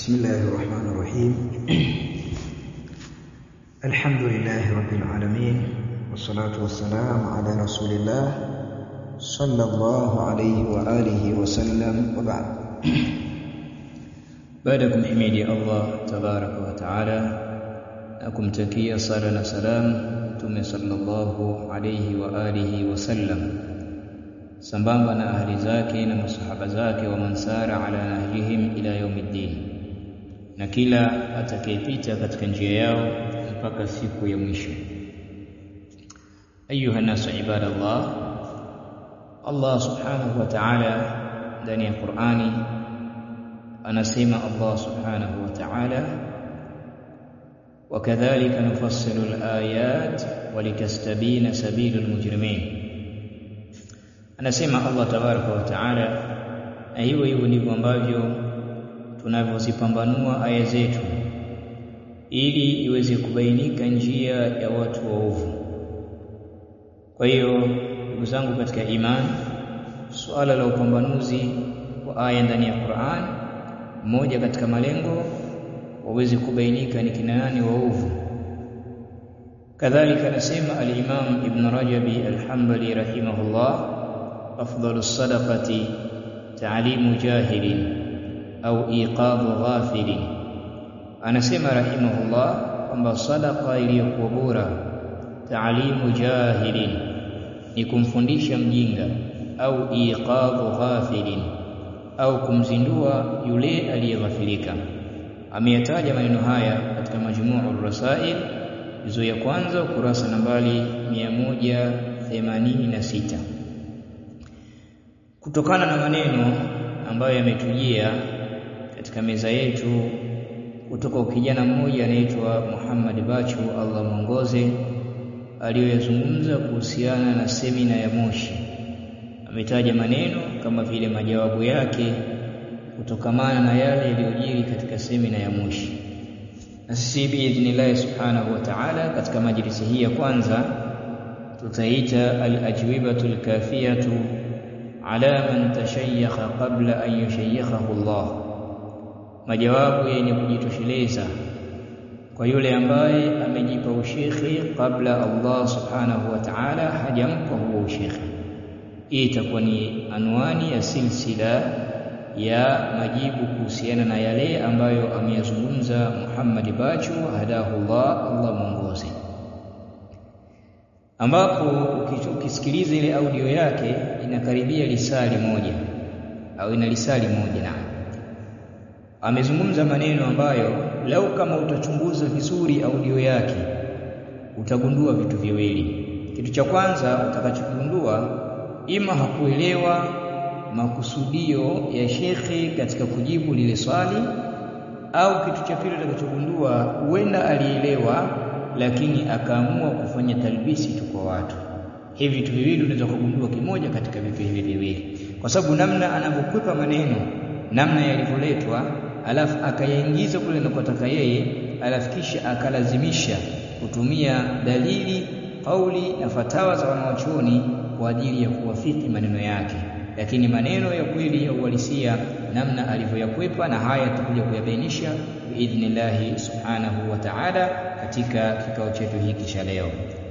بسم الله الرحمن الرحيم الحمد لله رب العالمين والصلاة والسلام على رسول الله صلى الله عليه وآله وسلم وبعد baada ya kumhimidi Allah tabaraka wa taala na kumtakia sala na salam Mtume sallallahu alayhi wa alihi wasallam sambamba na ahli zake na masahaba zake wa mansara ala nahjihim ila yaumiddin na kila atakayepita katika njia yao mpaka siku ya mwisho ayuha nasu ibadallah Allah subhanahu wa ta'ala ndani ya Qur'ani anasema Allah subhanahu wa ta'ala wakadhalika nufassilu al-ayat walitastabina sabilul mujrimin anasema Allah tabaraka wa taala na hivyo hivyo ndivyo ambavyo tunavyozipambanua aya zetu ili iweze kubainika njia ya watu waovu kwa hiyo ndugu zangu katika imani suala la upambanuzi wa aya ndani ya Qur'an moja katika malengo waweze kubainika ni kina nani waovu kadhalika anasema al-Imam Ibn Rajabi al-Hanbali rahimahullah afdalu sadaqati ta'limu jahilin au iqadhu ghafilin anasema rahimahullah kwamba sadaqa iliyokuwa bora ta'limu jahilin ni kumfundisha mjinga au iqadhu ghafilin au kumzindua yule aliyeghafilika ameyataja maneno haya katika majmuu rasail hizo ya kwanza ukurasa nambari 186 kutokana na maneno ambayo yametujia katika meza yetu kutoka ukijana mmoja anaitwa Muhammad Bachu Allah mwongoze aliyoyazungumza kuhusiana na semina ya Moshi ametaja maneno kama vile majawabu yake kutokamana na yale yaliyojiri katika semina ya Moshi na sisi biidhnillah subhanahu wa ta'ala katika majlisi hii ya kwanza tutaita al-ajwibatu al-kafiyatu ala man tashayyaha qabla an yushayyahahu Allah majawabu yenye kujitosheleza kwa yule ambaye amejipa ushekhi kabla Allah subhanahu wa ta'ala hajampa huo ushekhi hii itakuwa ni anwani ya silsila ya majibu kuhusiana na yale ambayo ameyazungumza Muhammad Bachu hadahu Allah Allah mwongoze ambapo ukisikiliza ile audio yake inakaribia lisali moja au ina lisali moja na amezungumza maneno ambayo lau kama utachunguza vizuri audio yake utagundua vitu viwili kitu cha kwanza utakachogundua ima hakuelewa makusudio ya shekhe katika kujibu lile swali au kitu cha pili utakachogundua huenda alielewa lakini akaamua kufanya talbisi tu kwa watu hivi vitu viwili unaweza kugundua kimoja katika vitu hivi viwili kwa sababu namna anavyokwepa maneno namna yalivyoletwa alafu akayaingiza kule anakotaka yeye alafu kisha akalazimisha kutumia dalili kauli na fatawa za wanawachuoni kwa ajili ya kuwafiki maneno yake lakini maneno ya kweli ya uhalisia namna alivyoyakwepa na haya tutakuja kuyabainisha biidhnillahi subhanahu wa ta'ala katika kikao chetu hiki cha leo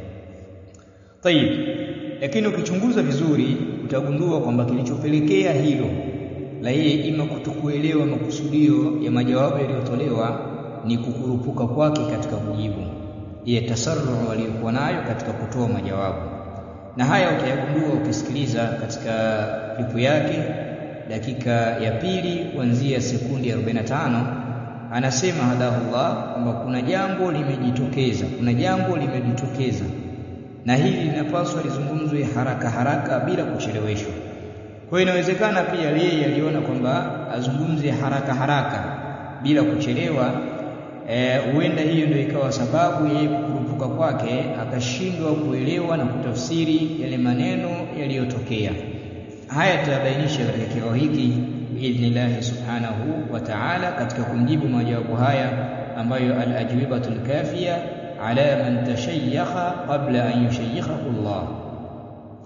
tayib lakini ukichunguza vizuri utagundua kwamba kilichopelekea hilo la yeye ima kutokuelewa makusudio ya majawabu yaliyotolewa ni kukurupuka kwake katika kujibu ile tasarruhu aliyokuwa nayo katika kutoa majawabu na haya utayagundua ukisikiliza katika klipu yake dakika ya pili kuanzia sekundi 45 anasema hadahullah kwamba kuna jambo limejitokeza kuna jambo limejitokeza na hili linapaswa lizungumzwe haraka haraka bila kucheleweshwa kwa hiyo inawezekana pia yeye aliona kwamba azungumze haraka haraka bila kuchelewa huenda e, hiyo ndio ikawa sababu yeye kukurupuka kwake akashindwa kuelewa na kutafsiri yale maneno yaliyotokea haya tutabainisha katika kikao hiki biidhnillahi subhanahu wa ta'ala katika kumjibu majawabu haya ambayo al-ajwibatul kafiya ala man tashayyaha qabla an yushayyahahu Allah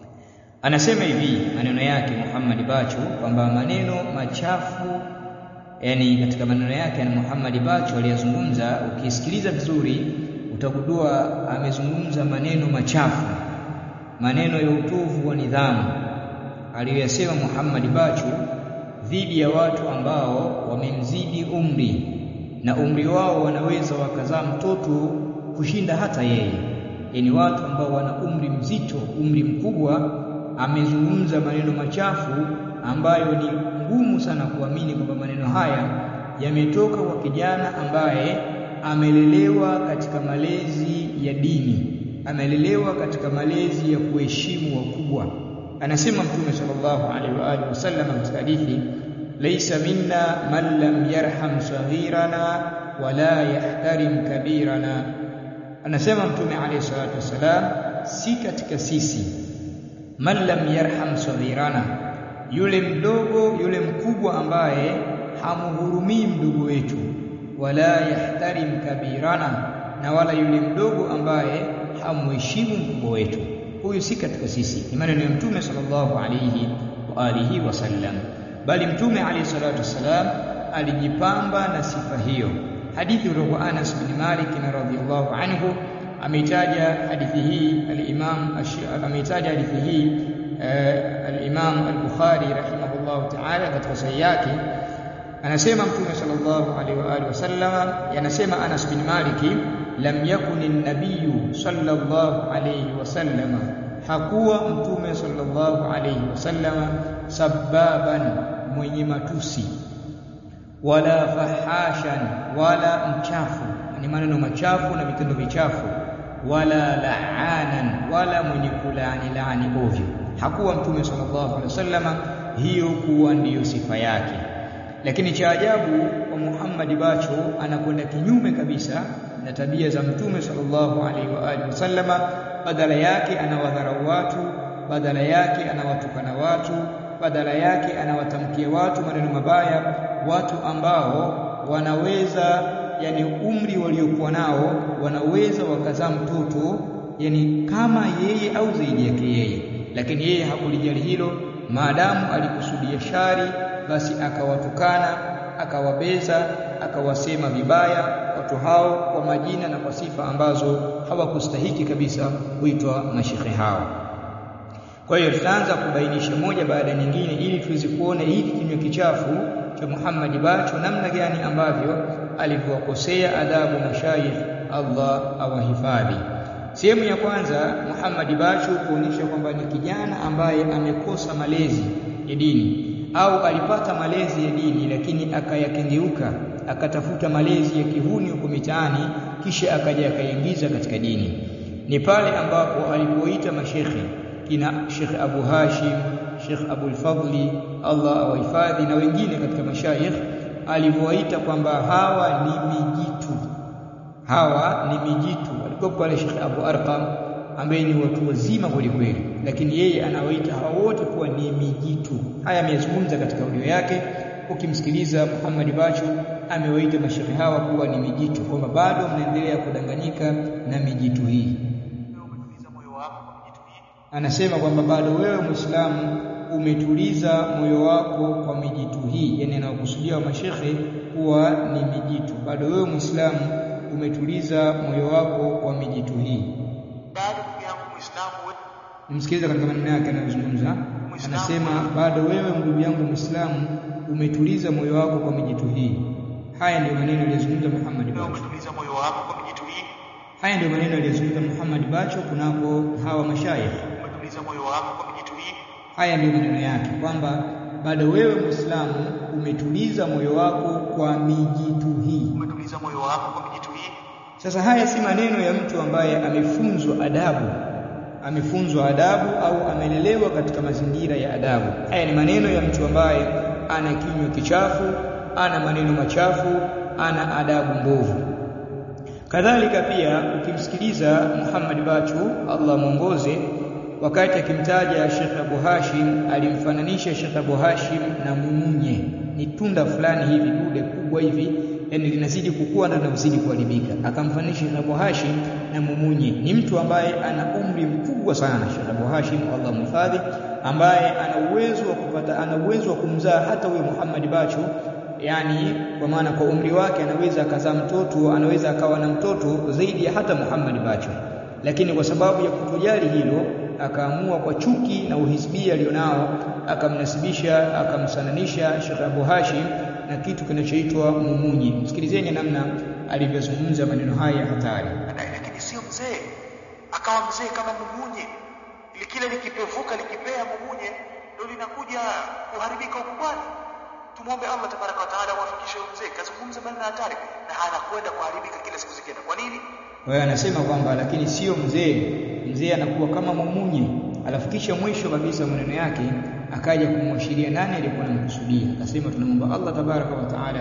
anasema hivi maneno yake Muhammad Bachu kwamba maneno machafu yani katika maneno yake na Muhammad Bacho aliyazungumza ukisikiliza vizuri utagundua amezungumza maneno machafu maneno ya utovu wa nidhamu aliyoyasema Muhammad Bacho dhidi ya watu ambao wamemzidi umri na umri wao wanaweza wakazaa mtoto kushinda hata yeye yani watu ambao wana umri mzito umri mkubwa amezungumza maneno machafu ambayo ni ngumu sana kuamini kwamba maneno haya yametoka kwa kijana ambaye amelelewa katika malezi ya dini amelelewa katika malezi ya kuheshimu wakubwa anasema mtume sallallahu alaihi wa alihi wasallam katika hadithi laysa minna man lam yarham saghirana wala yahtarim kabirana anasema mtume alayhi salatu wasalam si katika sisi man lam yarham saghirana yule mdogo yule mkubwa ambaye hamuhurumii mdogo wetu wala yahtarim kabirana na wala yule mdogo ambaye hamuheshimu mkubwa wetu huyu si katika sisi ni maneno ya mtume sallallahu alayhi wa alihi wasallam bali mtume alayhi salatu wasalam alijipamba na sifa hiyo hadithi kutoka Anas bin Malik radhiyallahu anhu ameitaja hadithi hii al-Imam ameitaja hadithi hii al-Imam al-Bukhari rahimahullah ta'ala katika sahihi yake anasema mtume sallallahu alaihi wa alihi wasallam yanasema Anas bin Malik lam yakun an-nabiy sallallahu alaihi wasallam hakuwa mtume sallallahu alaihi wasallam sababan mwenye matusi wala fahashan wala mchafu ni maneno machafu na vitendo vichafu wala la'anan wala mwenye kulaani laani ovyo hakuwa mtume sallallahu alaihi wasallam hiyo kuwa ndiyo sifa yake lakini cha ajabu kwa Muhammad Bacho anakwenda kinyume kabisa na tabia za mtume sallallahu alaihi wa alihi wasallama badala yake anawadharau watu badala yake anawatukana watu badala yake anawatamkia watu maneno mabaya watu ambao wanaweza yani umri waliokuwa nao wanaweza wakazaa mtoto yani kama yeye au zaidi yake yeye lakini yeye hakulijali hilo maadamu alikusudia shari basi akawatukana akawabeza akawasema vibaya watu hao kwa majina na kwa sifa ambazo hawakustahiki kabisa kuitwa mashekhe hao kwa hiyo tutaanza kubainisha moja baada ya nyingine ili tuweze kuona hiki kinywa kichafu cha Muhammad Bacho namna gani ambavyo alivyowakosea adabu mashayikh Allah awahifadhi sehemu ya kwanza Muhammad Bacho kuonyesha kwamba ni kijana ambaye amekosa malezi ya dini au alipata malezi ya dini lakini akayakengeuka akatafuta malezi ya kihuni huko mitaani kisha akaja akaingiza katika dini ni pale ambapo alipoita mashekhe kina Sheikh Abu Hashim Sheikh Abu Fadli Allah awahifadhi na wengine katika mashayikh alivyowaita kwamba hawa ni mijitu hawa ni mijitu alikuwa pale Sheikh Abu Arqam ambaye ni watu wazima kweli kweli lakini yeye anawaita hawa wote kuwa ni mijitu haya ameyazungumza katika audio yake ukimsikiliza Muhammad Bacho amewaita mashehe hawa kuwa ni mijitu kwamba bado mnaendelea kudanganyika na mijitu hii anasema kwamba bado wewe Muislamu umetuliza moyo wako kwa mijitu hii yani anawakusudia wa mashekhe kuwa ni mijitu bado wewe Muislamu umetuliza moyo wako kwa mijitu hii bado ndugu yangu Muislamu nimsikiliza katika maneno yake anayozungumza anasema bado wewe ndugu yangu Muislamu umetuliza moyo wako kwa mijitu hii haya ndio maneno aliyozungumza Muhammad wewe Bacho umetuliza moyo wako kwa mijitu hii haya ndio maneno aliyozungumza Muhammad Bacho kunako hawa mashayikh umetuliza moyo wako kwa mijitu hii haya ndio maneno yake kwamba bado wewe Muislamu umetuliza moyo wako kwa mijitu hii umetuliza moyo wako kwa mijitu hii Sasa haya si maneno ya mtu ambaye amefunzwa adabu, amefunzwa adabu au amelelewa katika mazingira ya adabu. Haya ni maneno ya mtu ambaye ana kinywa kichafu, ana maneno machafu, ana adabu mbovu. Kadhalika pia ukimsikiliza Muhammad Bachu, Allah mwongoze, wakati akimtaja Sheikh Abu Hashim alimfananisha Sheikh Abu Hashim na mumunye, ni tunda fulani hivi dude kubwa hivi yani linazidi kukua na linazidi kuharibika. Akamfanisha Sheikh Abu Hashim na mumunye, ni mtu ambaye ana umri mkubwa sana. Sheikh Abu Hashim Allah mhifadhi, ambaye ana uwezo wa kupata, ana uwezo wa kumzaa hata huyo Muhammad Bacho yani kwa maana kwa umri wake anaweza akazaa mtoto anaweza akawa na mtoto zaidi ya hata Muhammad Bacho lakini kwa sababu ya kutojali hilo akaamua kwa chuki na uhisbia alionao akamnasibisha akamsananisha Sheikh Abu Hashim na kitu kinachoitwa mumunyi msikilizeni namna alivyozungumza maneno haya hatari lakini sio mzee akawa mzee kama mumunye ili kile likipevuka likipea mumunye ndio linakuja kuharibika ukubwani tumwombe Allah tabaraka wa taala awafikishe mzee kazungumza maneno hatari na anakwenda kuharibika kila siku zikienda kwa nini kwa hiyo anasema kwamba lakini sio mzee mzee anakuwa kama mumunye alafu kisha mwisho kabisa maneno yake akaja kumwashiria nani aliyekuwa anamkusudia akasema tunamwomba Allah tabaraka wa taala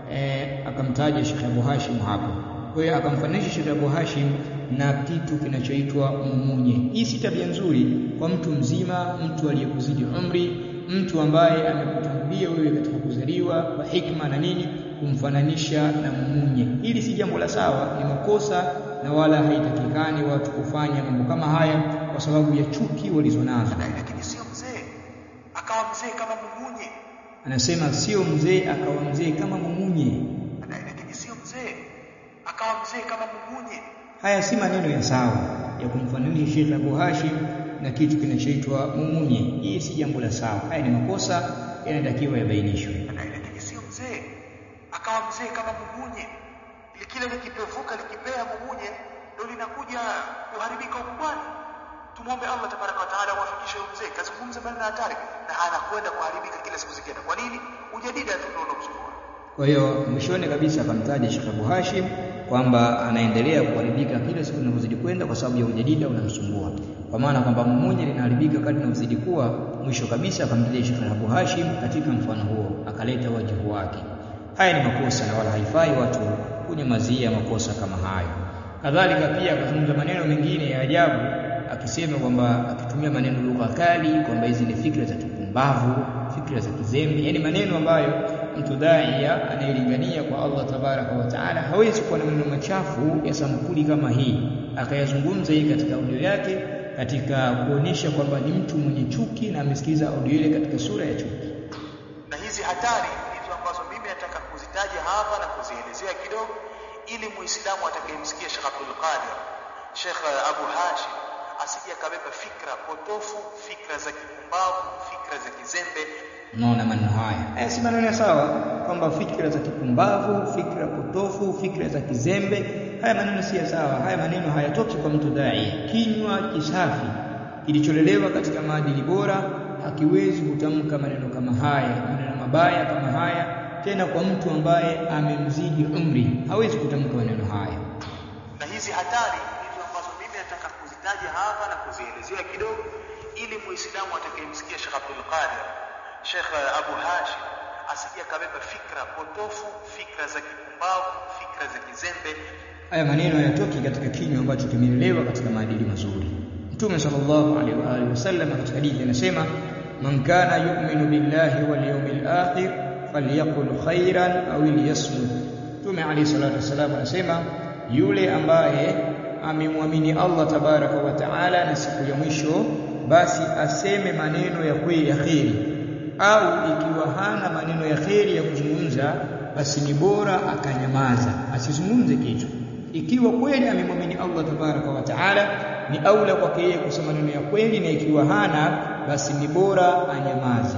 eh, akamtaja Sheikh Abu Hashim hapo kwa hiyo akamfananisha Sheikh Abu Hashim na kitu kinachoitwa mumunye hii si tabia nzuri kwa mtu mzima mtu aliyekuzidi umri mtu ambaye amekutangulia wewe katika kuzaliwa kwa hikma na nini kumfananisha na mumunye hili si jambo la sawa ni makosa na wala haitakikani watu kufanya mambo kama haya kwa sababu ya chuki walizonazo lakini sio mzee akawa mzee kama mumunye anasema sio mzee akawa mzee kama mumunye lakini sio mzee akawa mzee kama mumunye haya si maneno ya sawa ya kumfananisha Sheikh Abu Hashim na kitu kinachoitwa mumunye hii si jambo la sawa haya ni makosa yanatakiwa yabainishwe lakini sio mzee akawa mzee kama mumunye ili kile likipevuka likipea mumunye ndio linakuja kuharibika ukubwani tumwombe Allah tabaraka wa taala awafikishe mzee kazungumza maneno hatari na anakwenda kuharibika kila siku zikienda kwa nini ujadida tu ndio unamsumbua kwa hiyo mwishoni kabisa akamtaja Sheikh Abu Hashim kwamba anaendelea kuharibika kila siku inavyozidi kwenda kwa sababu ya ujadida unamsumbua kwa maana kwamba mmoja linaharibika kadri inavyozidi kuwa mwisho kabisa akamtaja Sheikh Abu Hashim katika mfano huo akaleta wajibu wake haya ni makosa na wala haifai watu kunyamazia makosa kama hayo kadhalika pia akazungumza maneno mengine ya ajabu akisema kwamba akitumia maneno lugha kali kwamba hizi ni fikra za kipumbavu fikra za kizembe yani maneno ambayo mtu daia anayelingania kwa Allah tabaraka wa taala hawezi kuwa na maneno machafu ya sampuli kama hii akayazungumza hii katika audio yake katika kuonyesha kwamba ni mtu mwenye chuki na amesikiliza audio ile katika sura ya chuki na hizi hatari ndizo ambazo mimi nataka kuzitaja hapa na kuzielezea kidogo ili muislamu atakayemsikia Sheikh Abdul Qadir Sheikh Abu Hashim asije akabeba fikra potofu fikra za kipumbavu fikra za kizembe unaona maneno haya haya si maneno sawa kwamba fikra za kipumbavu fikra potofu fikra za kizembe haya maneno si sawa haya maneno hayatoki kwa mtu dai kinywa kisafi kilicholelewa katika maadili bora hakiwezi kutamka maneno kama haya maneno mabaya kama haya tena kwa mtu ambaye amemzidi umri hawezi kutamka maneno haya na hizi hatari ndizo ambazo mimi nataka kuzitaja hapa na kuzielezea kidogo ili muislamu atakayemsikia Sheikh Abdul Qadir Sheikh Abu Hashim asije akabeba fikra potofu fikra za kipumbavu fikra za kizembe haya maneno hayatoki katika kinywa ambacho kimelelewa katika maadili mazuri Mtume sallallahu alaihi wa alihi wasallam katika hadithi anasema man kana yu'minu billahi wal yawmil akhir falyaqul khairan aw liyasmut Mtume alayhi salatu wasallam anasema yule ambaye amemwamini Allah tabaraka wa taala na siku ya mwisho basi aseme maneno ya kweli ya kheri au ikiwa hana maneno ya kheri ya kuzungumza basi ni bora akanyamaza asizungumze kitu ikiwa kweli amemwamini Allah tabaraka wa taala ni aula kwake yeye kusema maneno ya kweli na ikiwa hana basi ni bora anyamaze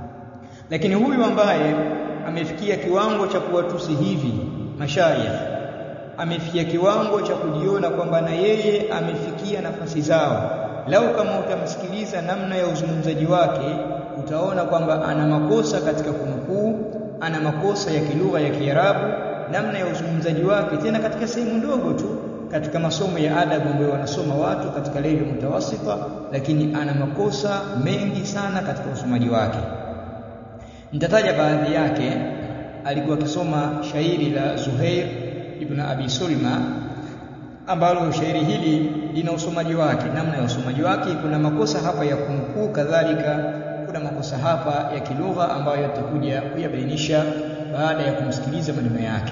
lakini huyu ambaye amefikia kiwango cha kuwatusi hivi mashayikh amefikia kiwango cha kujiona kwamba na yeye amefikia nafasi zao lau kama utamsikiliza namna ya uzungumzaji wake utaona kwamba ana makosa katika kunukuu ana makosa ya kilugha ya Kiarabu namna ya uzungumzaji wake tena katika sehemu ndogo tu katika masomo ya adabu ambayo wanasoma watu katika level mutawasita lakini ana makosa mengi sana katika usomaji wake nitataja baadhi yake alikuwa akisoma shairi la Zuhair ibn Abi Sulma ambalo shairi hili lina usomaji wake namna ya usomaji wake kuna makosa hapa ya kunukuu kadhalika kuna makosa hapa ya kilugha ambayo yatakuja kuyabainisha baada ya kumsikiliza maneno yake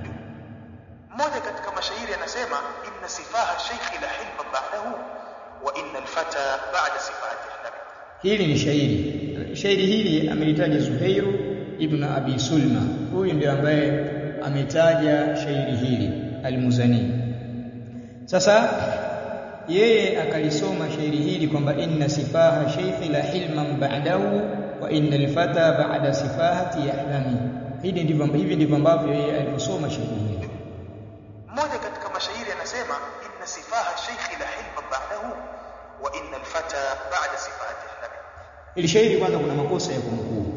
mmoja katika mashairi anasema inna sifaha shaykhi la hilma ba'dahu wa inna alfata ba'da sifati hlab hili ni shairi shairi hili amelitaja Zuhairu ibn Abi Sulma huyu ndio ambaye ametaja shairi hili Al-Muzani sasa yeye akalisoma shairi hili kwamba inna sifaha shaykhi la hilman ba'dahu wa inna al-fata ba'da sifahati yahlami hivi ndivyo hivi ndivyo ambavyo yeye alisoma shairi hili mmoja katika mashairi anasema inna sifaha shaykhi la hilman ba'dahu wa inna al-fata ba'da sifahati yahlami ili shairi kwanza kuna makosa ya kunukuu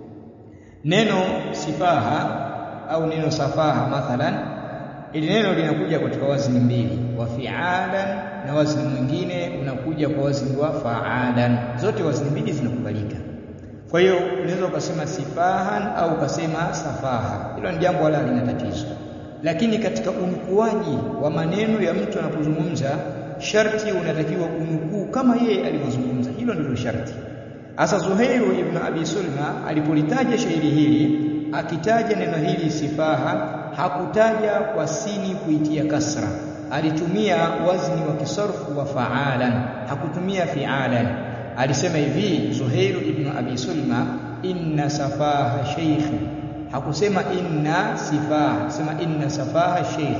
neno sifaha au neno safaha mathalan ili neno linakuja katika wazni mbili wa fi'alan na wazni mwingine unakuja kwa wazni wa fa'alan zote wazni mbili zinakubalika kwa hiyo unaweza ukasema sifahan au ukasema safaha hilo ni jambo wala halina tatizo lakini katika unukuaji wa maneno ya mtu anapozungumza sharti unatakiwa unukuu kama yeye alivyozungumza hilo ndilo sharti Asa Zuhairu ibn Abi Sulma alipolitaja shairi hili akitaja neno hili sifaha hakutaja kwa sini kuitia kasra alitumia wazni wa kisarfu wa fa'alan hakutumia fi'alan alisema hivi Zuhairu ibn Abi Sulma inna safaha shaykhi hakusema inna sifaha sema inna safaha shaykh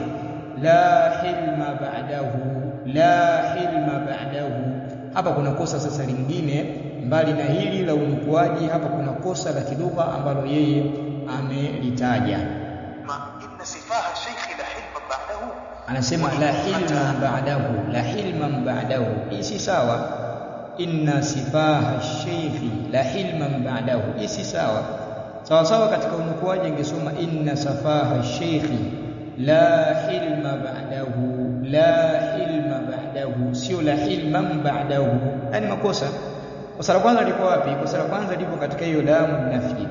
la hilma ba'dahu la hilma ba'dahu hapa kuna kosa sasa lingine mbali na hili la unukuaji hapa kuna kosa la kilugha ambalo yeye amelitaja ma inna sifaha shaykhi la hilman ba'dahu anasema la hilma ba'dahu la hilman ba'dahu hii si sawa inna sifaha shaykhi la hilman ba'dahu hii si sawa sawa sawa katika unukuaji ingesoma inna safaha shaykhi la hilma ba'dahu la hilma ba'dahu sio la hilman ba'dahu yani makosa kosa la kwanza liko wapi kosa la kwanza lipo katika hiyo lamu nafi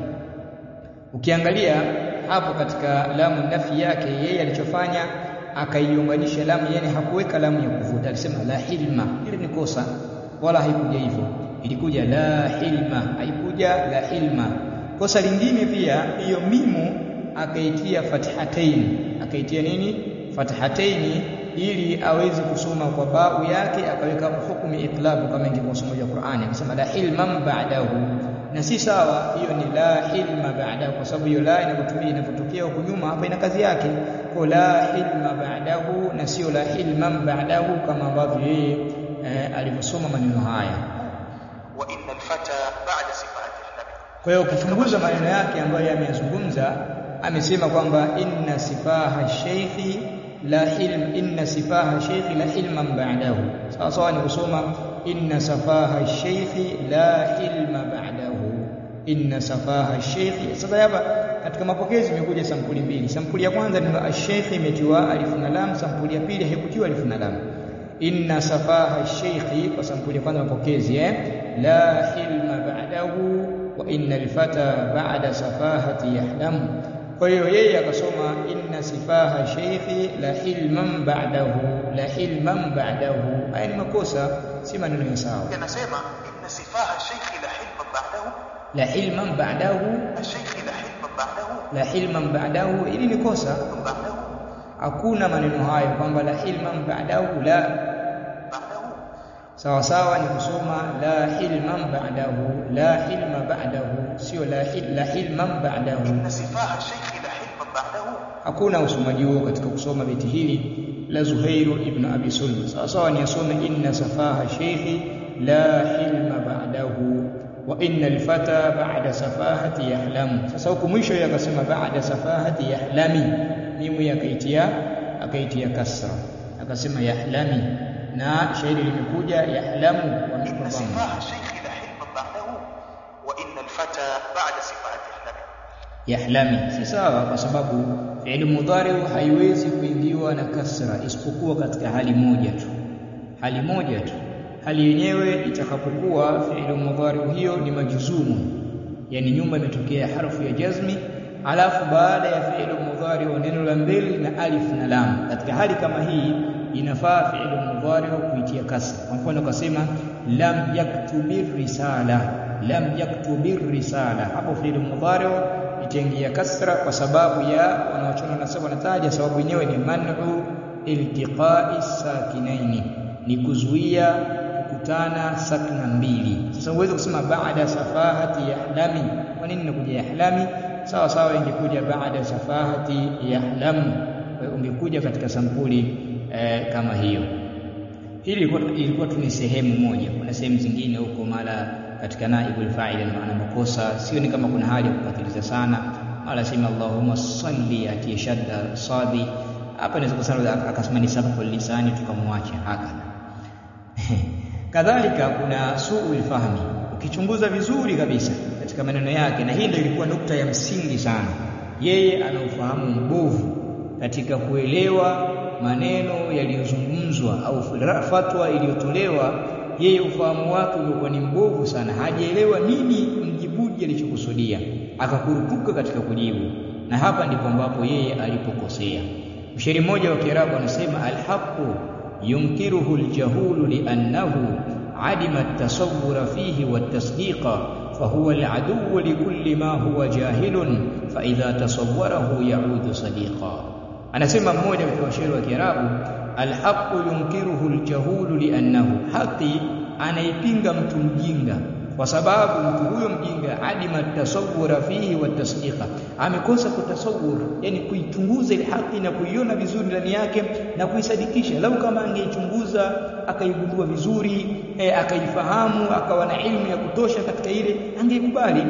ukiangalia hapo katika lamu nafi yake yeye alichofanya akaiunganisha lamu yani hakuweka lamu ya kuvuta alisema la hilma ile ni kosa wala haikuja hivyo ilikuja la hilma haikuja la hilma kosa lingine pia hiyo mimu akaitia fathatain akaitia nini fathatain ili aweze kusoma kwa bau yake akaweka hukumu iqlabu kama ingekuwa somo la Qur'ani akisema la hilman ba'dahu na si sawa hiyo ni la hilma ba'dahu kwa sababu hiyo la inapotumia inapotokea huko nyuma hapa ina kazi yake kwa la hilma ba'dahu na sio la hilman ba'dahu kama ambavyo yeye eh, alivyosoma maneno haya wa inna al-fata ba'da sifahati yahlami kwa hiyo ukichunguza maneno yake ambayo yameyazungumza amesema kwamba inna sifaha shaykhi la hilm inna sifaha shaykhi la hilman ba'dahu sawa sawa ni kusoma inna safaha shaykhi la hilma ba'dahu inna safaha shaykhi sasa hapa katika mapokezi imekuja sampuli mbili sampuli ya kwanza ni ash-shaykhi imetiwa alif na lam sampuli ya pili haikutiwa alif na lam inna safaha shaykhi kwa sampuli ya kwanza mapokezi eh la hilma ba'dahu wa inna al-fata ba'da safahati yahlamu kwa hiyo yeye akasoma inna sifaha shaykhi la hilman ba'dahu la hilman ba'dahu haya ni makosa si maneno ya sawa anasema inna sifaha shaykhi la hilman ba'dahu la hilman ba'dahu ash-shaykhi la hilman ba'dahu la hilman ba'dahu ili ni kosa ba'dahu hakuna maneno hayo kwamba la hilman ba'dahu la ba'dahu sawa sawa ni kusoma la hilman ba'dahu la hilma ba'dahu sio la hil, la hilman ba'dahu inna sifaha shaykhi la hilman ba'dahu hakuna usomaji huo katika kusoma beti hili la Zuhairu ibn Abi Sulma sawa sawa ni asome inna safaha shaykhi la hilma ba'dahu wa inna alfata ba'da safahati yahlamu sasa huku mwisho yeye akasema ba'da safahati yahlami mimu yakaitia akaitia kasra akasema yahlami na shairi limekuja yahlamu wa inna mikono sifaha shaykhi la hilman ba'dahu wa inna al-fata ba'da sifahati yahlami yahlami si sawa kwa sababu fi'il mudhari haiwezi kuingiwa na kasra isipokuwa katika hali moja tu hali moja tu hali yenyewe itakapokuwa fi'il mudhari hiyo ni majzumu yani nyuma imetokea harfu ya jazmi alafu baada ya fi'il mudhari wa neno la mbele na alif na lam katika hali kama hii inafaa fi'il mudhari kuitia kasra kwa mfano ukasema lam yaktubir risala lam yaktubir risala hapo fi'il mudhari itaingia kasra kwa sababu ya wanaochona nasaba wanataja sababu yenyewe ni man'u iltiqa'i sakinaini ni kuzuia kukutana sakna mbili. Sasa uweze kusema baada safahati yahlami. Kwa nini inakuja yahlami? Sawa sawa, ingekuja baada safahati yahlamu, ungekuja katika sampuli eh, kama hiyo. Hili ilikuwa, ilikuwa tu ni sehemu moja. Kuna sehemu zingine huko mara katika naibul fa'il maana makosa, sio ni kama kuna hali ya kupatiliza sana, mara sema Allahumma salli atie shadda sadi hapa inaweza kusema akasema ni sababu lisani tukamwacha haka kadhalika kuna suu fahmi ukichunguza vizuri kabisa katika maneno yake na hii ndio ilikuwa nukta ya msingi sana yeye ana ufahamu mbovu katika kuelewa maneno yaliyozungumzwa au fatwa iliyotolewa yeye ufahamu wake ulikuwa ni mbovu sana hajaelewa nini mjibuji alichokusudia akakurupuka katika kujibu na hapa ndipo ambapo yeye alipokosea mshairi mmoja wa Kiarabu anasema alhaqu yunkiruhu aljahulu liannahu adima at-tasawwura fihi wat-tasdiqa fahuwa al-aduwwu likulli ma huwa jahilun fa idha tasawwarahu yaudu sadiqa anasema mmoja katika washairi wa Kiarabu alhaqu yunkiruhu aljahulu liannahu haqi anaipinga mtu mjinga kwa sababu mtu huyo mjinga adima tasawura fihi wa tasdiqa amekosa kutasawur yani kuichunguza ile haki na kuiona vizuri ndani yake na kuisadikisha lau kama angeichunguza akaigundua vizuri e, akaifahamu akawa na ilmu ya kutosha katika ile angeikubali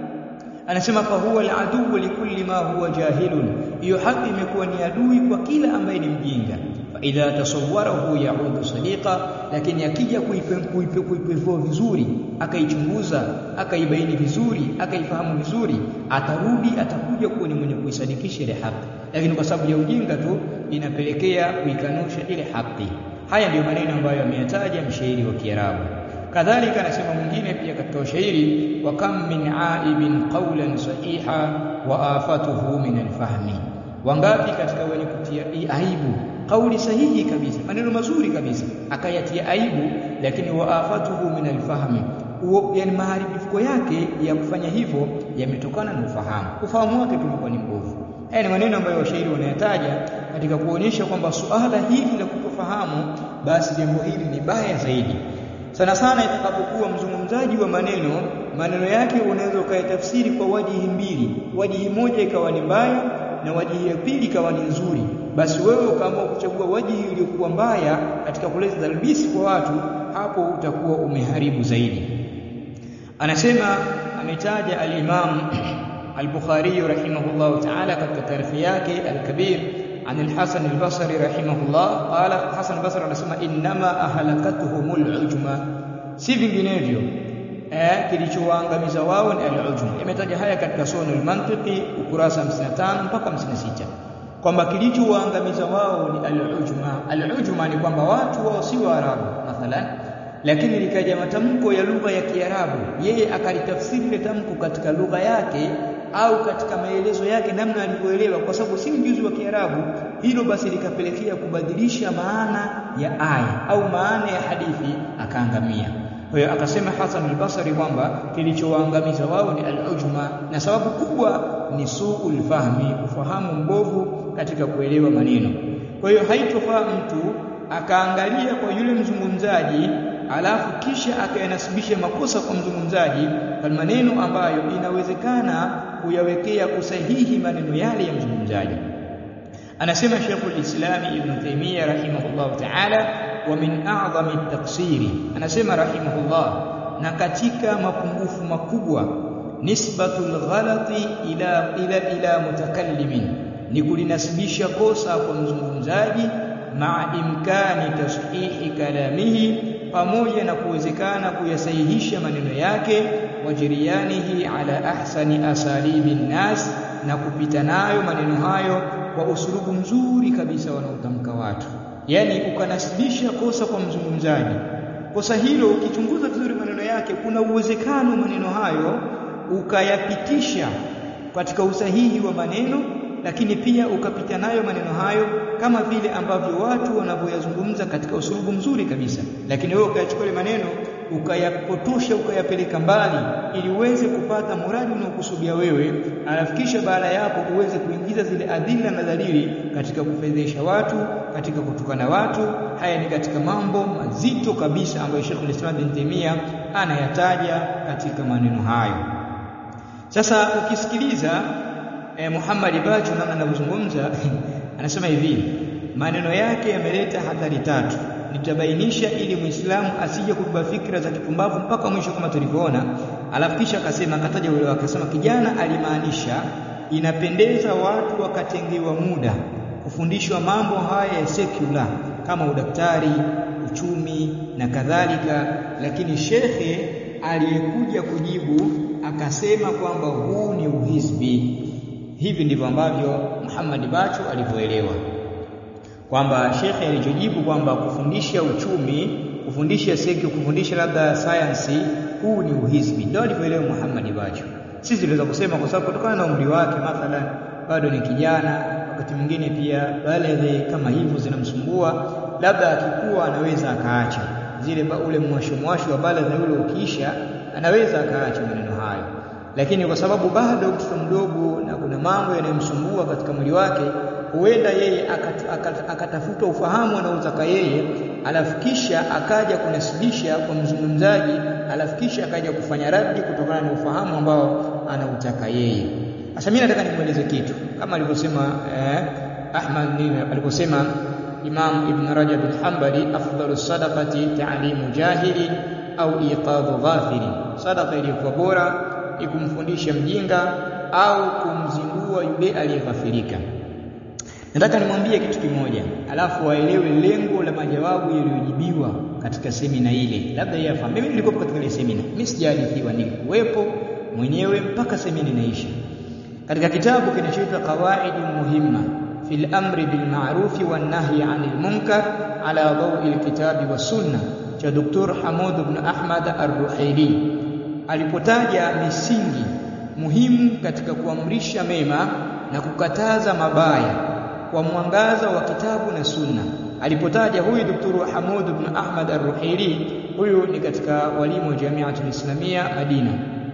anasema fa huwa al-adu likulli ma huwa jahilun hiyo haki imekuwa ni adui kwa kila ambaye ni mjinga fa idha tasawwarahu yaudu sadiqa lakini akija kuipevua vizuri akaichunguza akaibaini vizuri akaifahamu vizuri atarudi atakuja kuwa ni mwenye kuisadikisha ile haki lakini kwa sababu ya ujinga tu inapelekea kuikanusha ile haki haya ndiyo maneno ambayo ameyataja mshairi wa Kiarabu kadhalika anasema mwingine pia katika ushairi wa kam min aibin qawlan sahiha wa afatuhu min alfahmi wangapi katika wenye kutia aibu kauli sahihi kabisa maneno mazuri kabisa akayatia aibu lakini wa afatuhu min alfahmi yani maharibifuko yake ya kufanya hivyo yametokana na ufahamu ufahamu wake tulikuwa ni mbovu haya ni maneno ambayo washairi wanayataja katika kuonyesha kwamba suala hili la kutofahamu basi jambo hili ni baya zaidi sana sana itakapokuwa mzungumzaji wa maneno maneno yake unaweza ukayatafsiri kwa wajihi mbili wajihi moja ikawa ni mbaya na wajihi ya pili ikawa ni nzuri basi wewe ukaamua kuchagua wajihi iliyokuwa mbaya katika kuleta talbisi kwa watu hapo utakuwa umeharibu zaidi anasema ametaja al-Imam al-Bukhari rahimahullah ta'ala katika taarifa yake al-Kabir عن الحسن البصري رحمه الله قال حسن البصري anasema inma ahlakatuhumul ujma si vinginevyo eh kilichowaangamiza wao ni al-ujma imetaja haya katika sono al-mantiqi ukurasa 55 mpaka 56 kwamba kilichowaangamiza wao ni al-ujma al-ujma ni kwamba watu wao si waarabu mathalan lakini likaja matamko ya lugha ya Kiarabu yeye akalitafsiri ile tamko katika lugha yake au katika maelezo yake namna alivyoelewa kwa sababu si mjuzi wa Kiarabu hilo basi likapelekea kubadilisha maana ya aya au maana ya hadithi akaangamia kwa hiyo akasema Hasan al-Basri kwamba kilichowaangamiza wao ni al-ujma na sababu kubwa ni suul fahmi ufahamu mbovu katika kuelewa maneno kwa hiyo haitofaa mtu akaangalia kwa yule mzungumzaji alafu kisha akayanasibisha makosa kwa mzungumzaji kwa maneno ambayo inawezekana kuyawekea kusahihi maneno yale ya mzungumzaji anasema Sheikhul Islam Ibn Taymiyyah rahimahullah ta'ala wa min a'zami at-taqsiri anasema rahimahullah na katika mapungufu makubwa nisbatul ghalati ila ila ila mutakallimin ni kulinasibisha kosa kwa mzungumzaji maa imkani tashihi kalamihi pamoja na kuwezekana kuyasahihisha maneno yake wajirianihi ala ahsani asalibi nnas na kupita nayo maneno hayo kwa usulubu mzuri kabisa wanaotamka watu yani ukanasibisha kosa kwa mzungumzaji kosa hilo ukichunguza vizuri maneno yake kuna uwezekano maneno hayo ukayapitisha katika usahihi wa maneno lakini pia ukapita nayo maneno hayo kama vile ambavyo watu wanavyoyazungumza katika usulubu mzuri kabisa lakini wewe ukayachukua maneno ukayapotosha ukayapeleka mbali ili uweze kupata muradi unaokusudia wewe alafu kisha baada ya hapo uweze kuingiza zile adhila na dalili katika kufedhesha watu katika kutukana watu haya ni katika mambo mazito kabisa ambayo Sheikh Islam bin Taymiyyah anayataja katika maneno hayo sasa ukisikiliza eh, Muhammad Bacho namna anavyozungumza anasema hivi maneno yake yameleta hatari tatu nitabainisha ili muislamu asije kubeba fikra za kipumbavu mpaka mwisho kama tulivyoona alafu kisha akasema akataja ule akasema kijana alimaanisha inapendeza watu wakatengewa muda kufundishwa mambo haya ya secular kama udaktari uchumi na kadhalika lakini shekhe aliyekuja kujibu akasema kwamba huu ni uhizbi hivi ndivyo ambavyo Muhammad Bacho alivyoelewa kwamba shekhe alichojibu kwamba kufundisha uchumi kufundisha seki kufundisha labda sayansi huu ni uhizbi ndio alivyoelewa Muhammad Bacho sisi tunaweza kusema kwa sababu kutokana na umri wake mathalan bado ni kijana wakati mwingine pia baleghe kama hivyo zinamsumbua labda akikuwa anaweza akaacha zile ule mwasho mwasho wa baleghe ule ukiisha anaweza akaacha maneno hayo lakini kwa sababu bado mtoto mdogo na kuna mambo yanayomsumbua katika mwili wake huenda yeye akatafuta akat, akat, ufahamu anaotaka yeye alafu kisha akaja kunasibisha kwa mzungumzaji alafu kisha akaja kufanya radi kutokana na ufahamu ambao anautaka yeye sasa mimi nataka nimweleze kitu kama alivyosema eh, Ahmad alivyosema Imam Ibn Rajab al-Hanbali afdalu sadaqati ta'limu jahili au iqadhu ghafili sadaqa iliyokuwa bora ni kumfundisha mjinga au kumzindua yule aliyeghafirika nataka nimwambie kitu kimoja alafu waelewe lengo la majawabu yaliyojibiwa katika semina ile labda yeye afahamu mimi nilikuwa katika ile semina mimi sijahadithiwa nilikuwepo mwenyewe mpaka semina inaisha katika kitabu kinachoitwa qawaidu muhimma fil amri bil ma'rufi wan nahyi 'anil munkar ala dawi alkitabi was sunna cha Dr. Hamud ibn Ahmad Ar-Ruhaili alipotaja misingi muhimu katika kuamrisha mema na kukataza mabaya kwa mwangaza wa kitabu na sunna alipotaja huyu Dr. Hamud ibn Ahmad Ar-Ruhaili huyu ni katika walimu wa Jamiatul Islamia Madina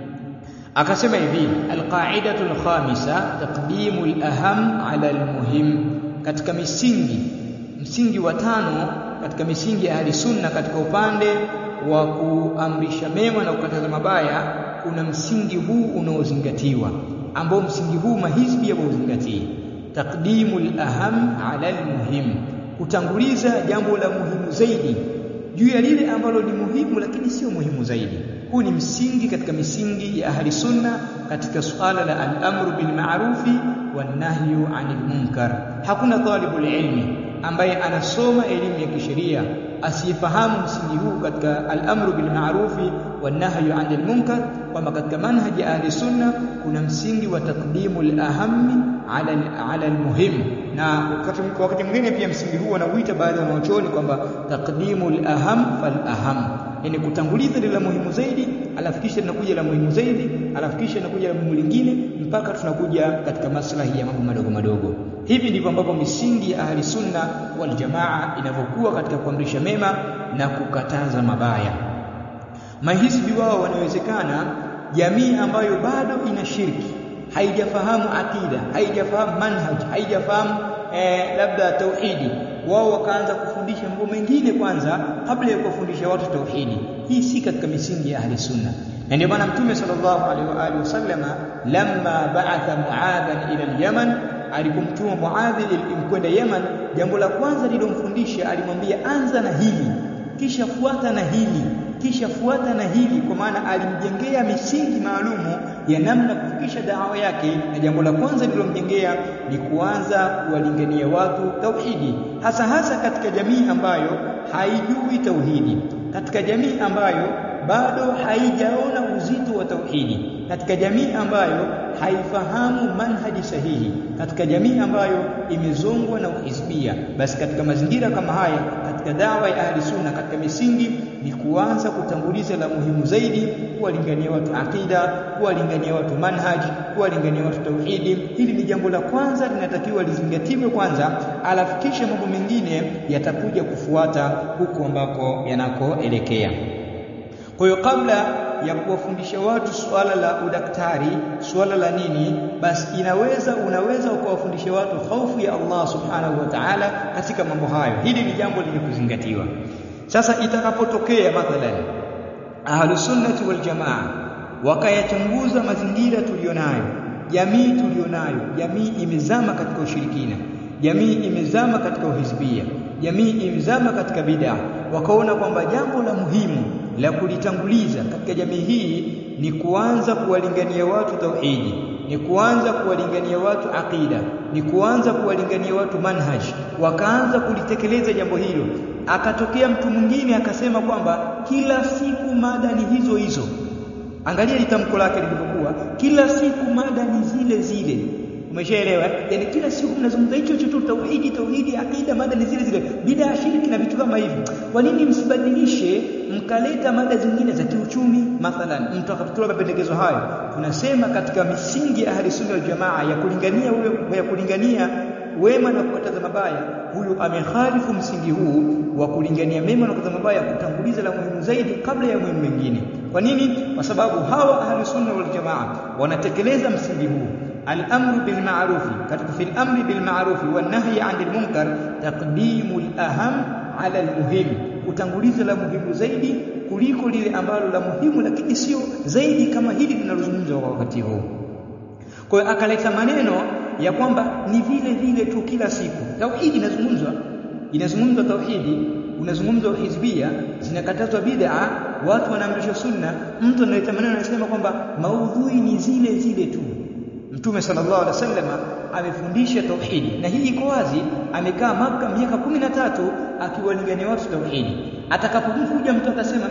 akasema hivi alqaidatu alkhamisa taqdimu alaham ala almuhim katika misingi msingi wa tano katika misingi ya ahli sunna katika upande wa kuamrisha mema na kukataza mabaya kuna msingi huu unaozingatiwa ambao msingi huu mahizbi yauzingatie taqdimu alaham ala almuhim kutanguliza jambo la muhimu zaidi juu ya lile ambalo ni muhimu lakini sio muhimu zaidi huu ni msingi katika misingi ya ahli sunna katika suala la al-amru bil ma'rufi wan nahyu 'anil munkar hakuna talibul ilmi ambaye anasoma elimu ya kisheria asiyefahamu msingi huu katika al-amru bil ma'rufi wan nahyu 'anil munkar kwamba katika manhaji ya ahli sunna kuna msingi wa taqdimu al-ahammi 'ala ala al-muhim na wakati mwingine pia msingi huu wanauita baadhi ya wanachuoni kwamba taqdimu al-aham fal-aham yani kutanguliza lile la muhimu zaidi alafu kisha linakuja la muhimu zaidi alafu kisha linakuja la muhimu lingine mpaka tunakuja katika maslahi ya mambo madogo madogo hivi ndivyo ambavyo misingi ya ahli sunna wal jamaa inavyokuwa katika kuamrisha mema na kukataza mabaya mahizbi wao wanawezekana jamii ambayo bado ina shirki haijafahamu akida haijafahamu manhaj haijafahamu eh, labda tauhidi wao wakaanza kufundisha mambo mengine kwanza kabla ya kuwafundisha watu tauhidi hii si katika misingi ya ahli sunna na ndio maana mtume sallallahu alaihi wa alihi wasallama lamma ba'atha muadhan ila al-yaman alipomtuma muadhi kwenda yaman jambo la kwanza lilomfundisha alimwambia anza na hili kisha fuata na hili kisha fuata na hili kwa maana alimjengea misingi maalumu ya namna kufikisha dawa yake na jambo la kwanza lilomjengea ni kuanza kuwalingania watu tauhidi hasa hasa katika jamii ambayo haijui tauhidi katika jamii ambayo bado haijaona uzito wa tauhidi katika jamii ambayo haifahamu manhaji sahihi katika jamii ambayo imezongwa na uhizbia basi katika mazingira kama haya katika dawa ya ahli sunna katika misingi ni kuanza kutanguliza la muhimu zaidi kuwalingania watu akida kuwalingania watu manhaji kuwalingania watu tauhidi hili ni jambo la kwanza linatakiwa lizingatiwe kwanza alafu kisha mambo mengine yatakuja kufuata huko ambako yanakoelekea Kwa hiyo kabla ya kuwafundisha watu suala la udaktari, suala la nini, basi inaweza unaweza ukawafundisha watu hofu ya Allah subhanahu wa ta'ala katika mambo hayo. Hili ni jambo lenye kuzingatiwa. Sasa itakapotokea mathalan ahlus sunnati wal jamaa wakayachunguza mazingira tulionayo, jamii tulionayo, jamii imezama katika ushirikina, jamii imezama katika uhizbia, jamii imezama katika bid'a, wakaona kwamba jambo la muhimu la kulitanguliza katika jamii hii ni kuanza kuwalingania watu tauhidi, ni kuanza kuwalingania watu aqida, ni kuanza kuwalingania watu manhaj, wakaanza kulitekeleza jambo hilo. Akatokea mtu mwingine akasema kwamba kila siku mada ni hizo hizo. Angalia litamko lake lilivyokuwa, kila siku mada ni zile zile. Umeshaelewa? Yaani kila siku mnazungumza hicho hicho tu, tauhidi, tauhidi, akida, mada ni zile zile, bid'a, shirki na vitu kama hivi. Kwa nini msibadilishe mkaleta mada zingine za kiuchumi? Mathalan, mtu akatoa mapendekezo hayo, tunasema katika misingi ya ahli sunna wal jamaa ya kulingania ya kulingania wema na kukataza mabaya, huyu amekhalifu msingi huu wa kulingania mema na kukataza mabaya, kutanguliza la muhimu zaidi kabla ya muhimu mengine. Kwa nini? Kwa sababu hawa ahli sunna wal jamaa wanatekeleza msingi huu الامر بالمعروف katika في الامر بالمعروف والنهي عن المنكر تقديم الاهم على المهم kutanguliza la muhimu zaidi kuliko lile ambalo la muhimu lakini sio zaidi kama hili linalozungumzwa kwa wakati huu kwa hiyo akaleta maneno ya kwamba ni vile vile tu kila siku tauhidi inazungumzwa inazungumzwa tauhidi unazungumzwa hizbia zinakatazwa bid'a watu wanaamrishwa sunna mtu analeta maneno anasema kwamba maudhui ni zile zile tu Mtume sallallahu alaihi wasallam amefundisha tauhidi na hii iko wazi. Amekaa Maka miaka kumi na tatu akiwalingania watu tauhidi. Atakapokuja mtu atasema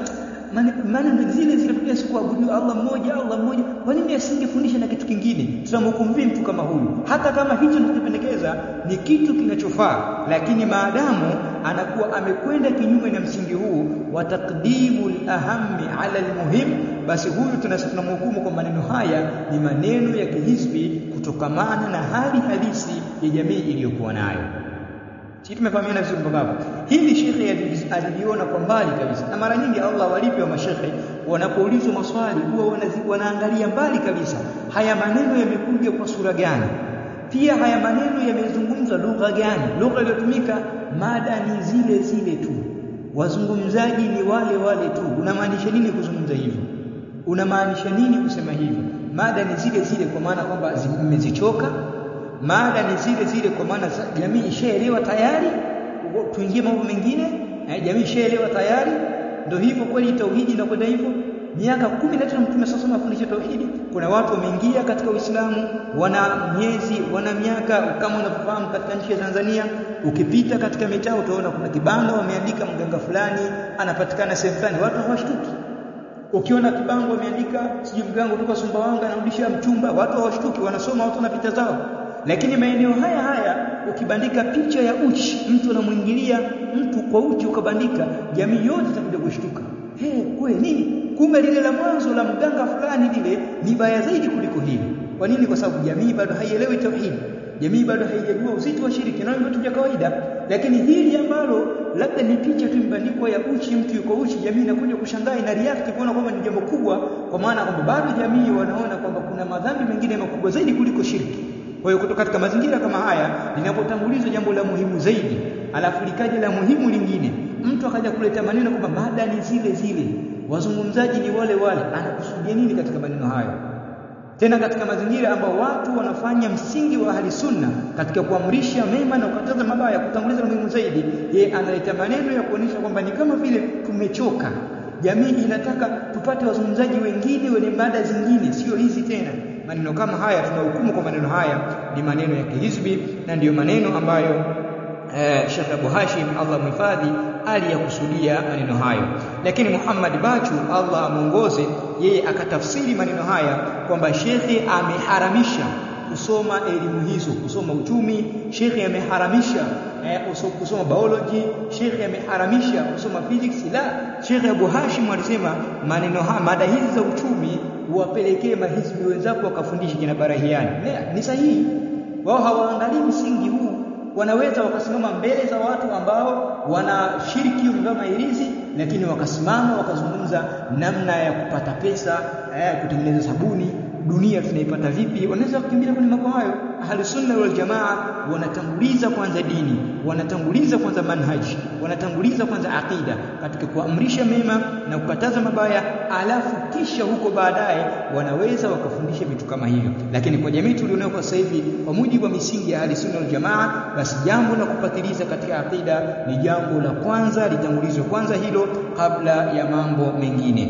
maana zile zile pia siku abudu Allah mmoja Allah mmoja, kwa nini asingefundisha na kitu kingine? Tunamhukumu mtu kama huyu, hata kama hicho tunachopendekeza ni kitu kinachofaa, lakini maadamu anakuwa amekwenda kinyume na msingi huu wa taqdimu al-ahammi ala al-muhim, basi huyu tunamhukumu kwa maneno haya ni maneno ya kihizbi kutokamana na hali halisi ya jamii iliyokuwa nayo. Sisi tumefahamiana vizuri mpaka hapo. Hili shekhe aliliona kwa mbali kabisa, na mara nyingi Allah walipi wa mashekhe wanapoulizwa maswali huwa wanaangalia mbali kabisa, haya maneno yamekuja kwa sura gani, pia haya maneno yamezungumzwa lugha gani, lugha iliyotumika, mada ni zile zile tu, wazungumzaji ni wale wale tu. Unamaanisha nini kuzungumza hivyo? Unamaanisha nini kusema hivyo? Mada ni zile zile, kwa maana kwamba mmezichoka mada ni zile zile, kwa maana jamii ishaelewa tayari, tuingie mambo mengine. Jamii ishaelewa tayari, ndio hivyo kweli. Tauhidi inakwenda hivyo. Miaka kumi na tano Mtume sasa anafundisha tauhidi. Kuna watu wameingia katika Uislamu, wana miezi, wana miaka. Kama unavyofahamu katika nchi ya Tanzania, ukipita katika mitaa utaona kuna kibanda wameandika mganga fulani anapatikana sehemu fulani, watu hawashtuki. Ukiona kibango wameandika sijui mganga kutoka Sumbawanga anarudisha mchumba, watu hawashtuki, wanasoma, watu wanapita zao lakini maeneo haya haya ukibandika picha ya uchi, mtu anamwingilia mtu kwa uchi, ukabandika, jamii yote itakuja kushtuka. He, kwe nini? Kumbe lile la mwanzo la mganga fulani lile ni baya zaidi kuliko hili. Kwa nini? Kwa sababu jamii bado haielewi tauhidi, jamii bado haijajua uzito wa shiriki, na vitu vya kawaida. Lakini hili ambalo labda ni picha tu imebandikwa ya uchi, mtu yuko uchi, jamii inakuja kushangaa, ina react kuona kwamba ni jambo kubwa, kwa maana kwamba bado jamii wanaona kwamba kuna madhambi mengine makubwa zaidi kuliko shirki. Kwa hiyo kutoka katika mazingira kama haya, linapotangulizwa jambo la muhimu zaidi, alafu likaja la muhimu lingine, mtu akaja kuleta maneno kwamba mada ni zile zile, wazungumzaji ni wale wale, anakusudia nini katika maneno hayo? Tena katika mazingira ambayo watu wanafanya msingi wa ahli sunna katika kuamrisha mema na kukataza mabaya, kutanguliza la muhimu zaidi, yeye analeta maneno ya kuonyesha kwamba ni kama vile tumechoka, jamii inataka tupate wazungumzaji wengine wenye mada zingine, sio hizi tena maneno kama haya tunahukumu kwa maneno haya ni maneno ya kihizbi na ndiyo maneno ambayo eh, Sheikh Abu Hashim Allah muhifadhi aliyakusudia maneno hayo, lakini Muhammad Bachu Allah amuongoze yeye akatafsiri maneno haya kwamba shekhe ameharamisha kusoma elimu hizo, kusoma uchumi. Shekhe ameharamisha eh, kusoma biology. Shekhe ameharamisha kusoma physics. La, Shekhe Abu Hashim alisema maneno haya, mada hizi za uchumi uwapelekee mahizbi wenzako wakafundishe kina Barahiani. Ni sahihi, wao hawaangalii msingi huu. Wanaweza wakasimama mbele za watu ambao wanashiriki wamevaa mahirizi, lakini wakasimama wakazungumza namna ya kupata pesa eh, kutengeneza sabuni dunia tunaipata vipi wanaweza kukimbia kwenye mambo hayo ahli sunna wal jamaa wanatanguliza kwanza dini wanatanguliza kwanza manhaji wanatanguliza kwanza aqida katika kuamrisha mema na kukataza mabaya alafu kisha huko baadaye wanaweza wakafundisha vitu kama hivyo lakini kwa jamii tulionayo kwa sasa hivi kwa mujibu wa misingi ya ahli sunna wal jamaa basi jambo la kupatiliza katika aqida ni jambo la kwanza litangulizwe kwanza hilo kabla ya mambo mengine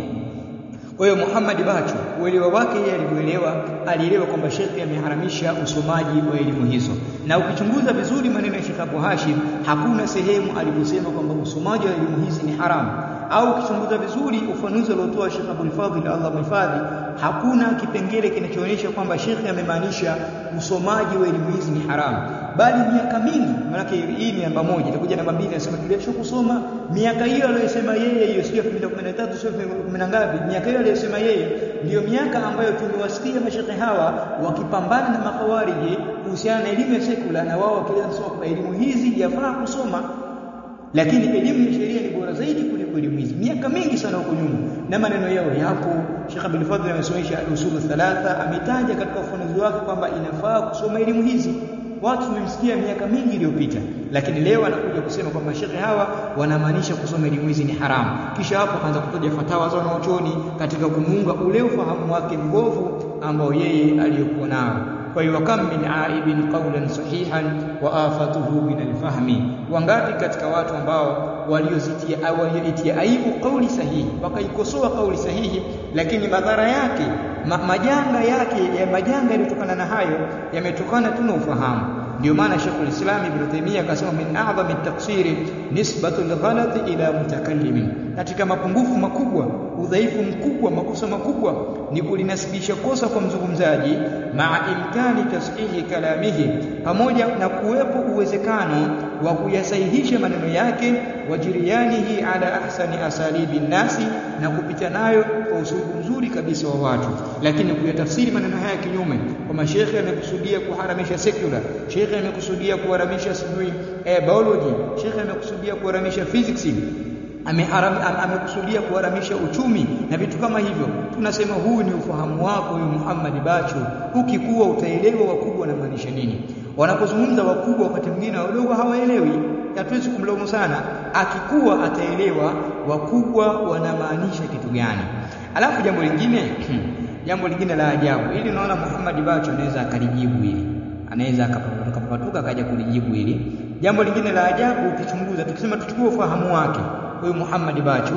kwa hiyo Muhammad Bacho uelewa wake yeye alivyoelewa alielewa kwamba Sheikh ameharamisha usomaji wa elimu hizo na ukichunguza vizuri maneno ya Sheikh Abu Hashim hakuna sehemu aliposema kwamba usomaji wa elimu hizi ni haramu au ukichunguza vizuri ufanuzi aliotoa Sheikh Abdul Fadhil Allah mhifadhi hakuna kipengele kinachoonyesha kwamba Sheikh amemaanisha usomaji wa elimu hizi ni haramu bali miaka mingi maana hii ni namba moja itakuja namba mbili anasema tuliacha kusoma miaka hiyo aliyosema yeye hiyo sio 2013 sio 10 ngapi miaka hiyo aliyosema yeye ndiyo miaka ambayo tumewasikia mashekhe hawa wakipambana na makawariji kuhusiana na elimu ya sekula na wao wakieleza kusema kwamba elimu hizi yafaa kusoma lakini elimu ya sheria ni bora zaidi kuliko elimu hizi miaka mingi sana huko nyuma na maneno yao yapo Sheikh Abdul Fadhil amesomesha usulu thalatha ametaja katika ufafanuzi wake kwamba inafaa kusoma elimu hizi watu tumemsikia miaka mingi iliyopita lakini leo anakuja kusema kwamba mashekhe hawa wanamaanisha kusoma elimu hizi ni haramu kisha hapo akaanza kutaja fatawa za wanachuoni katika kumuunga ule ufahamu wake mbovu ambao yeye aliyokuwa nao kwa hiyo kam min aibin qawlan sahihan wa afatuhu min alfahmi wangapi katika watu ambao waliozitia au walioitia aibu kauli sahihi wakaikosoa kauli sahihi lakini madhara yake ma, majanga yake ya majanga yaliyotokana na hayo yametokana tu na ufahamu ndio maana Sheikhul Islam Ibn Taymiyyah akasema min a'zami at-taqsiri nisbatu al-ghalati ila mutakallimin katika mapungufu makubwa udhaifu mkubwa makosa makubwa ni kulinasibisha kosa kwa mzungumzaji maa imkani tasihi kalamihi pamoja na kuwepo uwezekano wa kuyasahihisha maneno yake wajirianihi ala ahsani asalibi nasi na kupita nayo kwa usulubu mzuri kabisa wa watu lakini kuyatafsiri maneno haya kinyume kwamba shekhe amekusudia kuharamisha secular shekhe amekusudia kuharamisha sijui eh, biology shekhe amekusudia kuharamisha physics ameharam amekusudia kuharamisha uchumi na vitu kama hivyo tunasema huu ni ufahamu wako huyu Muhammad Bacho ukikuwa utaelewa wakubwa na maanisha nini wanapozungumza wakubwa wakati mwingine wadogo hawaelewi hatuwezi kumlaumu sana akikuwa ataelewa wakubwa wanamaanisha kitu gani alafu jambo lingine jambo lingine la ajabu ili unaona Muhammad Bacho anaweza akalijibu hili anaweza akapapatuka akaja kulijibu hili jambo lingine la ajabu ukichunguza tukisema tuchukue ufahamu wake huyu Muhammad Bachu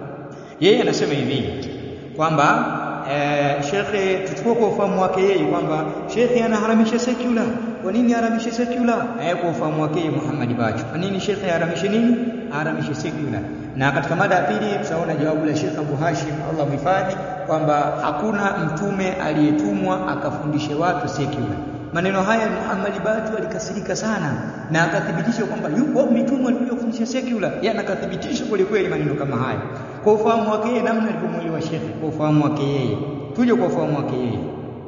yeye anasema hivi kwamba eh, shekhe tuchukue kwa ufahamu wake yeye kwamba shekhe anaharamisha secular kwa nini aharamishe secular eh, kwa ufahamu wake yeye Muhammad Bachu kwa nini shekhe aharamishe nini aharamishe secular na katika mada ya pili tutaona jawabu la Sheikh Abu Hashim Allah mhifadhi kwamba hakuna mtume aliyetumwa akafundishe watu secular maneno haya Muhammad Batu alikasirika sana na akathibitisha kwamba yupo mitume alikuja kufundisha secular yeye akathibitisha kweli kweli maneno kama haya kwa ufahamu wake yeye namna alivyomwelewa shekhe kwa ufahamu wake yeye tuje kwa ufahamu wake yeye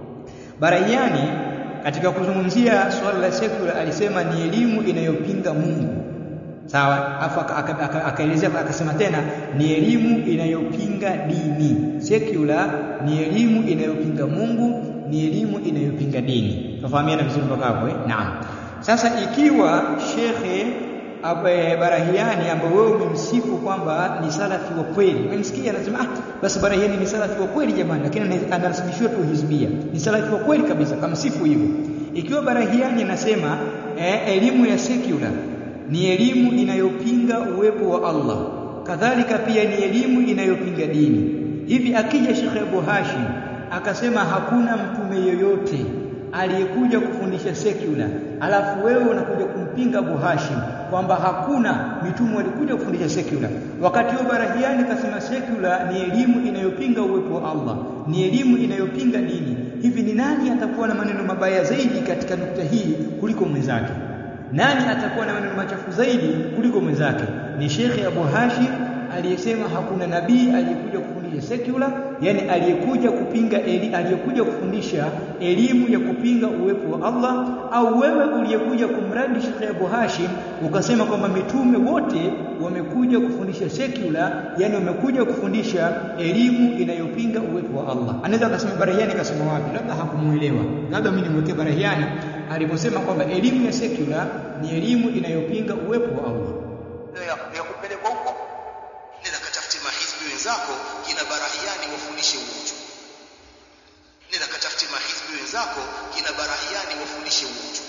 Baraiani katika kuzungumzia swala la secular alisema ni elimu inayopinga Mungu sawa afu akaelezea akasema tena ni elimu inayopinga dini secular ni elimu inayopinga Mungu ni elimu inayopinga dini tufahamiana vizuri mpaka hapo eh naam sasa ikiwa shekhe Abe Barahiani ambaye wewe umemsifu kwamba ni salafi wa kweli umemsikia anasema ah basi Barahiani ni salafi wa kweli jamani lakini anasibishiwa tu hizbia ni salafi wa kweli kabisa kamsifu hivyo ikiwa Barahiani anasema eh, elimu ya secular ni elimu inayopinga uwepo wa Allah kadhalika pia ni elimu inayopinga dini hivi akija Sheikh Abu Hashim akasema hakuna mtume yoyote aliyekuja kufundisha secular alafu wewe unakuja kumpinga Abu Hashim kwamba hakuna mitume walikuja kufundisha secular wakati huo Barahiani kasema secular ni elimu inayopinga uwepo wa Allah ni elimu inayopinga dini hivi ni nani atakuwa na maneno mabaya zaidi katika nukta hii kuliko mwenzake nani atakuwa na maneno machafu zaidi kuliko mwenzake ni Sheikh Abu Hashim aliyesema hakuna nabii aliyekuja kufundisha secular, yani aliyekuja kupinga eli, aliyekuja kufundisha elimu ya kupinga uwepo wa Allah, au wewe uliyekuja kumradi Sheikh Abu Hashim ukasema kwamba mitume wote wamekuja kufundisha secular, yani wamekuja kufundisha elimu inayopinga uwepo wa Allah. Anaweza akasema Barahiani kasema wapi? Labda hakumuelewa, labda mimi nimwekee Barahiani aliposema kwamba elimu ya secular ni elimu inayopinga uwepo wa Allah ya, ya kupelekwa huko nenda katafute mahizbi wenzako kina barahiani wafundishe uchu nenda katafute mahizbi wenzako kina barahiani wafundishe uchu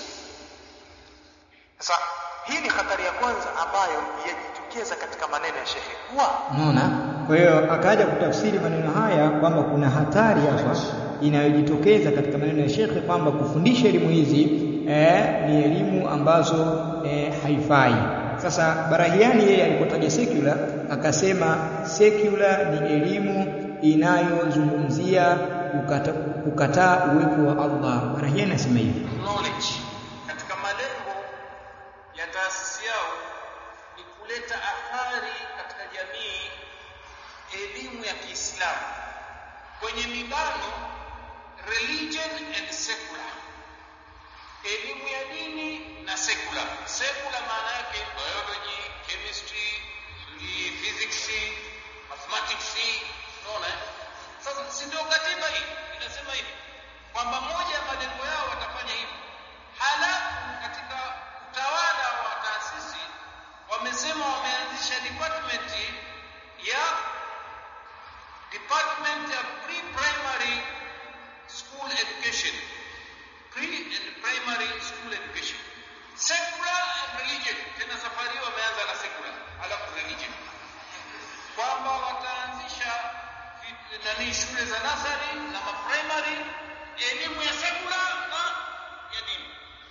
sasa hii ni hatari ya kwanza ambayo yajitokeza katika maneno ya shekhe kuwa unaona kwa hiyo akaja kutafsiri maneno haya kwamba kuna hatari hapa inayojitokeza katika maneno ya shekhe kwamba kufundisha elimu hizi eh, ni elimu ambazo eh, haifai sasa Barahiani yeye alipotaja secular akasema secular ni elimu inayozungumzia kukata, kukataa uwepo wa Allah. Barahiani anasema hivi. knowledge katika malengo ya taasisi yao ni kuleta athari katika jamii elimu ya Kiislamu kwenye mibano religion and secular elimu ya dini na secular secular maana yake biology chemistry physics mathematics unaona eh? sasa si ndio katiba hii inasema hivi kwamba moja ya malengo yao watafanya hivi halafu katika utawala wa taasisi wamesema wameanzisha department ya department ya pre-primary school education pre and primary school education secular and religion tena safari hiyo wameanza na secular halafu religion kwamba wataanzisha fit- nani shule za nasari na maprimary elimu ya secular na ya dini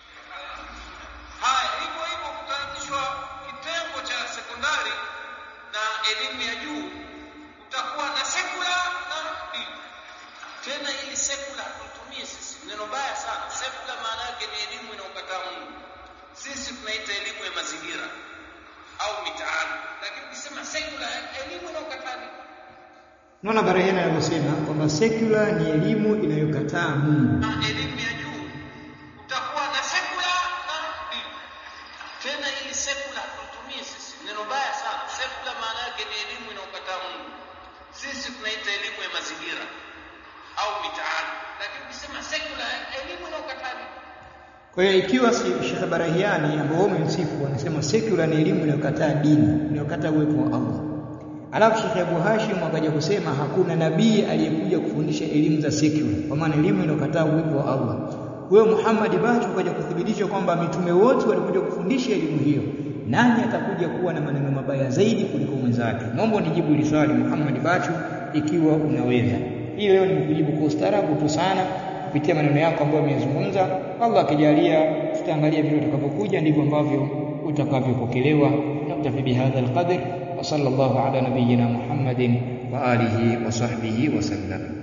haya hivyo hivyo kutaanzishwa kitengo cha sekondari na elimu ya juu kutakuwa na secular na dini tena hili secular tulitumie sisi neno baya sana secular maana yake ni elimu inayokataa Mungu sisi tunaita elimu ya mazingira au mitaani lakini ukisema secular elimu inayokataa nini Unaona Barahiani anavyosema kwamba secular ni elimu inayokataa Mungu. na elimu ya juu utakuwa na secular na dini tena hili secular tulitumie sisi neno baya sana secular maana yake ni elimu inayokataa Mungu sisi tunaita elimu ya mazingira au mitaani lakini ukisema secular elimu inayokataa nini Kwa hiyo ikiwa si Sheikh Barahiani ambao wamemsifu wanasema secular ni elimu inayokataa dini, inayokataa uwepo wa Allah. Alafu Sheikh Abu Hashim akaja kusema hakuna nabii aliyekuja kufundisha elimu za secular, kwa maana elimu inayokataa uwepo wa Allah. Wewe Muhammad Bachu ukaja kuthibitisha kwamba mitume wote walikuja kufundisha elimu hiyo. Nani atakuja kuwa na maneno mabaya zaidi kuliko mwenzake? Naomba unijibu hili swali Muhammad Bachu ikiwa unaweza. Hii leo nimekujibu kwa ustaarabu tu sana kupitia maneno yako ambayo umeyazungumza. Allah akijalia, tutaangalia vile utakavyokuja, ndivyo ambavyo utakavyopokelewa. Naktafi bihadha alqadr wa sallallahu ala nabiyyina Muhammadin wa alihi wa sahbihi wa sallam.